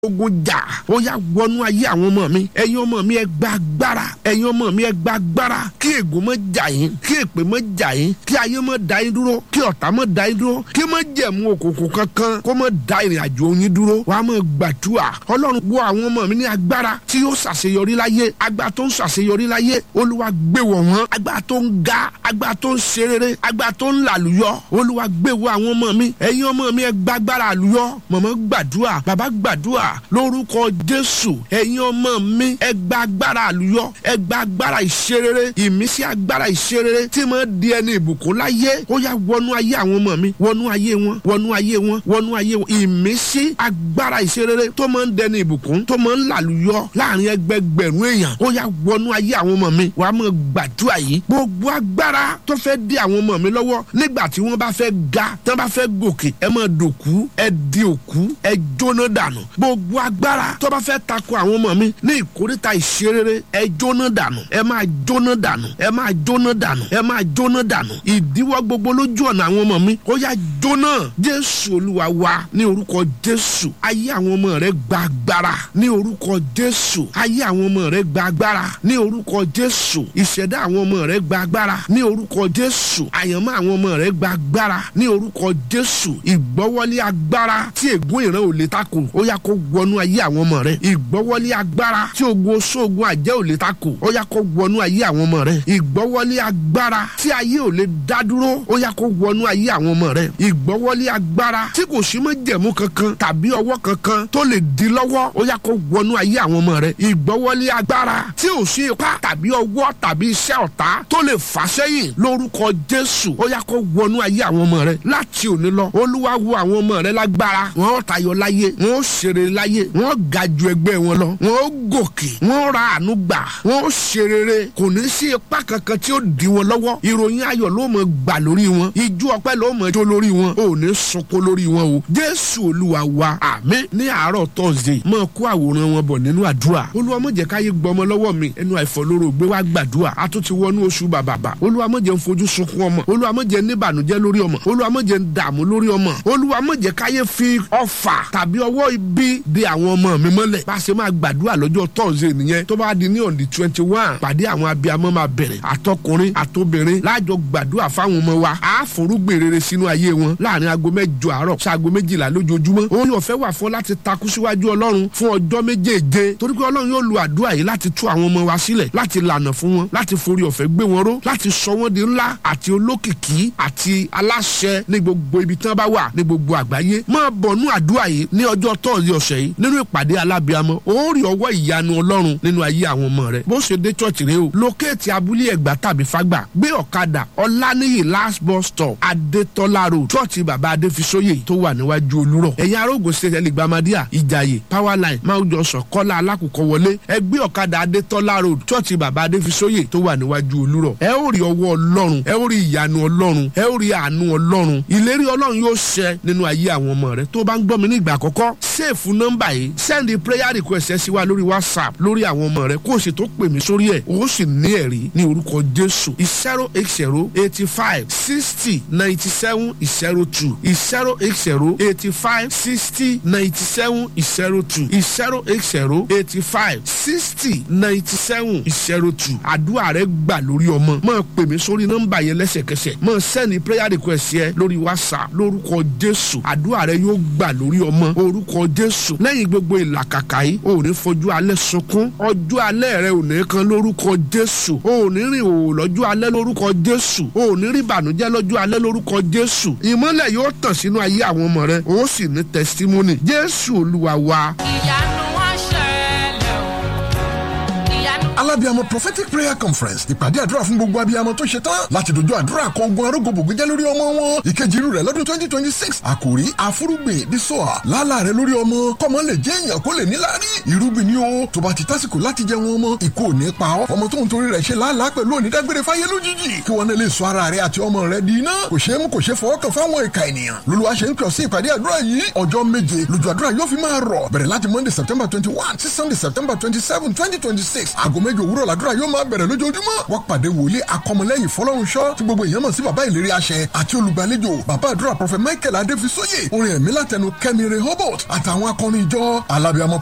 ogun jà ó yá wọnú ayé àwọn ọmọ mi ẹ̀yin ọmọ mi ẹ gba agbára ẹ̀yin ọmọ mi ẹ gba agbára kí ègún má jà yín kí èpè má jà yín kí ayé má dá yín dúró kí ọ̀tá má dá yín dúró kí má jẹ̀mú òkùnkùn kankan kó má dá ìrìn àjò yín dúró wàá má gbàdúrà ọlọ́run wọ àwọn ọmọ mi ní agbára tí yóò ṣàṣeyọrí láyé agbára tó ń ṣàṣeyọrí láyé olúwa gbé wọ̀ wọ́n agbára tó ń ga agbára tó ń ṣe rere agbára tó ń làlùyọ olúwa gbé wọ̀ àwọn ọmọ mi ẹ̀yin ọmọ mi ẹ gba agbára àlùyọ mọ̀mọ́ gbàdúrà bàbá gbàdúrà lórúkọ jésù ẹ̀yin ọmọ mi ẹ gba agbára àlùyọ ẹ gba agbára ìṣerere ìmísí agbára ìṣerere tí mo di ẹni ìbùkún láyé ó yá wọnú ayé àwọn ọmọ mi wọnú ayé wọn wọnú ayé wọn wọnú ayé wọn ìmísí agbára ìṣerere tó máa ń dẹni ìbùkún tó máa ń làlùyọ láàrin ẹgbẹgbẹ̀rún èèyàn ó yá wọnú ayé àwọn ọmọ mi wàá mọ gbàdúrà yìí gbogbo agbára tó fẹ́ dí àwọn ọmọ mi lọ́wọ́ nígbà tí wọ́n bá fẹ́ ga tí wọ́n bá fẹ́ gòkè ẹ máa dòkú ẹ di òkú ẹ jóná dànù gbogbo agbára tó bá fẹ́ tako àwọn ọmọ mi ní ìkórìtà ìṣerere ẹ jóná dànù ẹ máa jóná dànù ẹ máa jóná dànù ẹ máa jóná dànù ìdíwọ́ gbogbo lójú ọ̀nà àwọn ọmọ mi ó yá jóná jésù olúwa wa ní orúkọ jésù ayé àwọn ọmọ rẹ gba agbára ní orúkọ jésù ayé àwọn ọmọ rẹ gba agbára ní orúkọ jésù ìṣẹ̀dá àwọn ọmọ rẹ gba agbára ní orúkọ jésù àyànmọ́ àwọn ọmọ rẹ gba agbára ní orúkọ jésù ìgbọ́wọ́lé agbára tí ègún ìran ò lè takò ó yá kó wọnú ayé àwọn ọmọ rẹ ìgbọ́wọ́lé agbára tí ogun oṣoògùn àjẹ́ ò lè takò ó yá kó wọnú ayé àwọn ọmọ rẹ ìgbọ́wọ́lé agbára tí ayé ò lè dá dúró ó yá kó wọnú ayé àwọn ọmọ rẹ ìgbọ́wọ́lé agbára tí kò sí mọ́ jẹ̀mú kankan tàbí ọwọ́ kankan tó lè di lọ́wọ́ ó yá kó wọnú ayé àwọn ọmọ rẹ ìgbọ́wọ́lé agbára tí ò sí ipá tàbí ọwọ́ tàbí iṣẹ́ ọ̀tá tó lè fà sẹ́yìn lórúkọ jésù ó yá kó wọnú ayé àwọn ọmọ rẹ láti òní lọ olúwa wo àwọn ọmọ rẹ lágbára wọn ó tayọ láyé wọn ó ṣeré láyé wọn ó ga ju ẹgbẹ́ wọn lọ wọn ó gòkè wọn ó ra àánú gbà wọn ó ṣe rere kò ní sí ipá kankan tí ó di wọn lọ́wọ́ ìròyìn ayọ̀ ló mọ̀ gbà lórí wọn ijó ọpẹ́ ló mọ̀ jó lórí wọn ò ní sunkún lórí wọn o jésù olúwa wa àmín ní àárọ̀ tọ́sídẹ̀ẹ́ máa kó àwòrán wọn bọ̀ nínú àdúrà olúwa má jẹ́ káyé gbọmọ lọ́wọ́ mi ẹnu àìfọlóró gbé wá gbàdúrà a tún ti wọnú oṣù bàbàbà olúwa má jẹ́ ń fojú sunkún ọmọ olúwa má jẹ́ níbànújẹ́ lórí ọmọ olúwa má jẹ́ ń dààmú lórí ọmọ olúwa má jẹ́ káyé fi ọfà tàbí ọwọ́ ibi de àwọn ọmọ mi mọ́lẹ̀ bá a ṣe máa gbàdúrà lọ́jọ́ tọ́sídẹ̀ẹ́ nìyẹn tó bá di ní on the twenty one pàdé àwọn abiyamọ máa bẹ̀rẹ̀ àtọkùnrin àtobìnrin láàjọ gbàdúrà fáwọn ọmọ wa á forúgbìn rere sínú ayé wọn láàrin aago mẹ́jọ àárọ̀ sí aago méjìlá lójoojúmọ́ òun yóò fẹ́ wà fún láti takú síwájú ọlọ́run fún ọjọ́ méjèèje torí pé ọlọ́run yóò lu àdúrà yìí láti tú àwọn ọmọ wa sílẹ̀ láti lànà fún wọn láti forí ọ̀fẹ́ gbé wọn ró láti sọ wọn di ńlá àti olókìkí àti aláṣẹ ní gbogbo ibi tí wọn bá wà ní gbogbo àgbáyé máa bọ̀ nú àdúrà yìí ní ọjọ́ tọ́ọ̀sì ọ̀sẹ̀ yìí nínú ìpàdé alábíamọ ó rí ọwọ́ ìyanu ọlọ́run nínú ayé àwọn ọmọ rẹ bó ṣe dé chọ́ọ̀chì rẹ o lókèétì abúlé ẹ̀gbá tàbí fágbà gbé ọ̀kadà ọláníyì last bus stop adétọ́lá road chọ́ọ̀chì bàbá adéfisóyè tó wà níwájú olúrọ̀ ẹ̀yin arógun state ẹlẹgbàmádìà ìjàyè powerline máwùjọsọ kọ́lá alákùkọ wọlé ẹ gbé ọ̀kadà adétọ́lá road chọ́ọ̀chì bàbá adéfisóyè tó wà níwájú olúrọ̀ ẹ ó rí ọwọ́ ọlọ́run ẹ ó rí ìyanu ọlọ́run ẹ ó rí àánú ọlọ́run ìlérí ọlọ́run yóò ṣẹ nínú ayé àwọn ọmọ rẹ tó bá ń gbọ́ mi ní ìgbà àkọ́kọ́ sèfù nọ́mbà yìí sẹ́ndì prayer request ẹ sí wa lórí whatsapp lórí àwọn ọmọ rẹ kó o sì tó pè mí sórí ẹ̀ o sì ní ẹ̀rí ní orúkọ jésù zero eight zero eighty five sixty ninety seven zero two zero eight zero eighty five sixty ninety seven zero two zero eight zero eighty five sixty ninety seven zero two àdúrà rẹ gbà lórí ọmọ máa pè mí sórí nọ́mbà yẹn lẹ́sẹ̀kẹsẹ̀ máa sẹ́ndì prayer request yẹ lórí whatsapp lórúkọ jésù àdúrà rẹ yóò gbà lórí ọmọ orúkọ jésù lẹ́yìn gbogbo ìlàkàkà yìí ò ní fojú alẹ́ sunkún ọjọ́ alẹ́ rẹ ò ní kan lórúkọ jésù ò ní rìn òwò lọ́jọ́ alẹ́ lórúkọ jésù ò ní rí ìbànújẹ́ lọ́jọ́ alẹ́ lórúkọ jésù ìmọ́lẹ̀ yóò tàn sínú ayé àwọn ọmọ rẹ ó sì ní testimony jésù olúwa wa. ìyanu wá ṣẹlẹ̀ o ìyanu. alábíàmọ prophetic prayer conference ìpàdé àdúrà fún gbogbo abiyamọ tó ṣe tán láti dojú àdúrà kọ ogun arógbòbògbé jẹ́ lórí ọmọ wọn ìkejì irú rẹ̀ lọ́dún twenty twenty six àkòrí àfúrúgbìn dísọ́à lálà rẹ̀ lórí ọmọ kọ́mọ lè jẹ́ èèyàn kó lè níláárí irúgbìn ni ó tó bá ti tásìkò láti jẹ wọn ọmọ ìkó ò ní pa ọ́ ọmọ tó ń torí rẹ̀ ṣe làálàá pẹ̀lú onídágbére fáyé lójijì kí wọn náà lè sọ ara rẹ̀ àti ọmọ rẹ̀ di iná kò ṣeé mú kò ṣeé fọwọ́ kàn fáwọn ìka ènìyàn lolúwa ṣe ń kàn sí ìpàdé àdúrà yìí ọjọ́ méje lójú àdúrà yóò fi máa rọ̀ bẹ̀rẹ̀ láti monday september twenty one sí sunday september twenty seven twenty twenty six aago méje méjì òwúrọ̀ làdúrà yóò máa bẹ̀rẹ̀ lójoojúmọ́ wọ́n pàdé wòlíì akọmọlẹ́yìn fọlọ́runṣọ́ tí gbogbo èèyàn mọ̀ sí bàbá ìlérí àṣẹ àti olùgbàlejò bàbá àdúrà prọfẹ michael adéfisóyè orin ẹ̀mí látẹnu kẹ́mi rehoboth àtàwọn akọrin ìjọ alábìàmọ